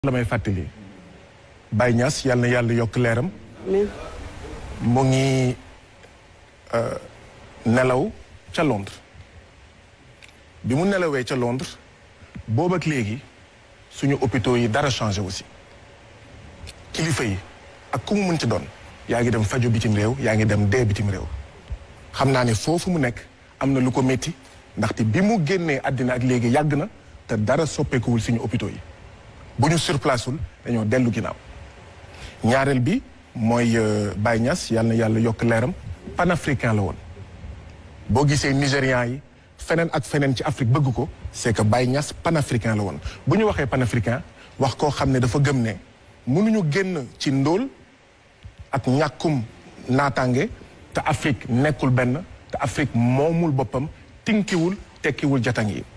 la may fàttali Baye Niass yàlla na yàlla yokk leeram mu ngi nelaw ca Londres bi mu nelawee ca Londres boobu ak léegi suñu hôpitaux yi dara changé aussi kilifa yi ak ku mu mën ci doon yaa ngi dem fajo bitim réew yaa ngi dem dee bitim réew xam naa ne foofu mu nekk am na lu ko métti ndaxte bi mu génnee àddina ak léegi yàgg na te dara soppeekuwul suñu hôpitaux yi bu ñu surplaceul dañoo dellu ginnaaw ñaareel bi mooy Baye Niass yàlla na yàlla yokk leeram panafricain la woon boo gisee nigérian yi feneen ak feneen ci Afrique bëgg ko c'est que Baye Niass panafricain la woon bu ñu waxee panafricain wax koo xam ne dafa gëm ne mënuñu génn ci ndóol ak ñàkkum naataange te Afrique nekkul benn te Afrique moomul boppam tinkiwul tekkiwul jatang yi